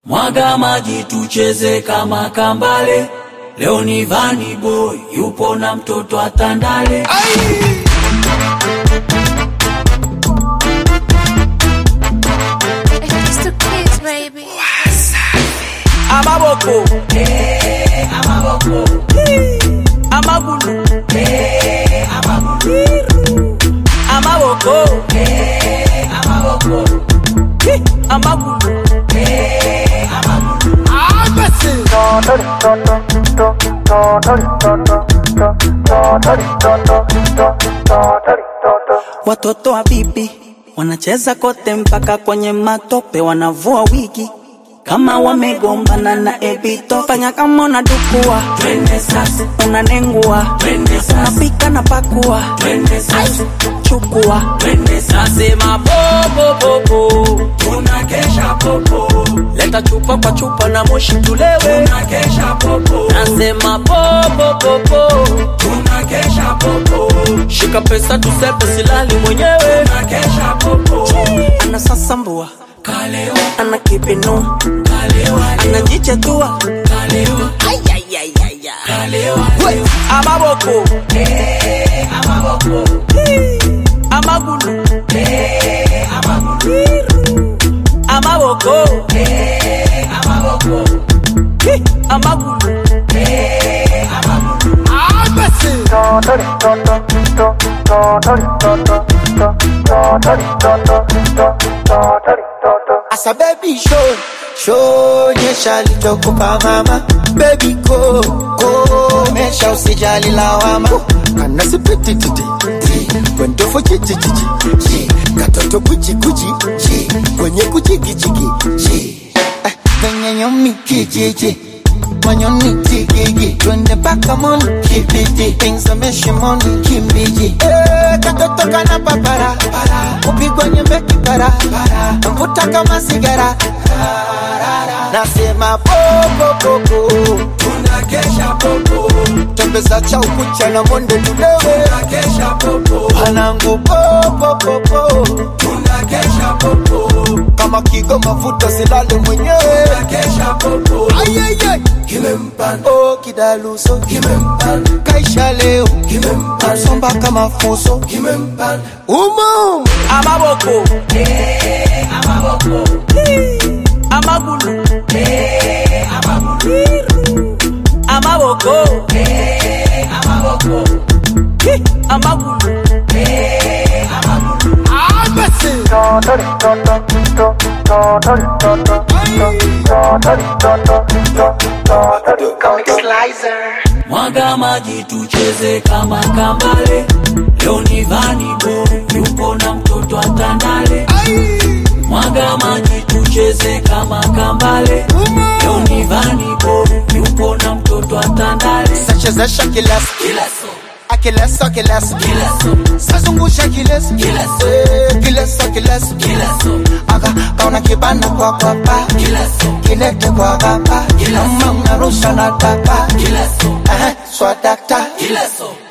Mwaga maji tucheze kama kambale. Leo ni Vani Boy yupo na mtoto atandale. It's the kids, baby. amaboko amagulu amaboko Hi, amagulu Watoto wa bibi wanacheza kote mpaka kwenye matope, wanavua wigi kama wamegombana na ebito. Fanya kama unadukua, Twende sasa, unanengua, twende sasa, unapika na pakua, twende sasa, chukua twende sasa. nasema popopopo Tunakesha popo, leta chupa kwa chupa na moshi tulewe tunakesha popo, nasema popopopo tunakesha popo, shika pesa tusepe silali mwenyewe tunakesha popo. anasasambua, Kalewa, ana kipinua, kalewa, anajichetua kalewa, kalewa, amaboko amagulu amaboko Hi, amagulu Asa baby show show nyesha lichokupa mama baby go go mesha usijali lawama kana sipiti titi kwendo fo chichi chichi katoto kuchi kuchi chi kwenye kuchiki chiki chi Eh, kwenye nyomi kijiji manyoni tigigi twende mpaka moni kibidi pengzameshe moni kimbiji Eh, katoto kana papara kupigwa nyembe kipara mvuta kama sigara nasema popopopo tunakesha popo, tembeza cha ukucha na monde tulewe tunakesha popo, panangu popopopo tunakesha popo, kama kigo mafuta silale mwenyewe tunakesha popo. Ayayay. Kimempanda, oh kidaluso kimempanda, kaisha leo kimempanda, somba kama fuso kimempanda. umo amaboko amagulu amaboko Hi, amagulu Mwaga maji tucheze kama kambale. Leo ni Vani Boy yupo na mtoto atandale. Mwaga maji tucheze kama kambale. Leo ni Vani Boy yupo na mtoto atandale. sachezesha kileso Kila so, akileso kileso kila so, sazungusha kileso Kileso. Eh, kileso kileso kila so, aka kauna kibana kwa kwapa kila so, kilete kwa gapa Kileso. kama unarusha na tapa kila so, Eh, swadakta kila so.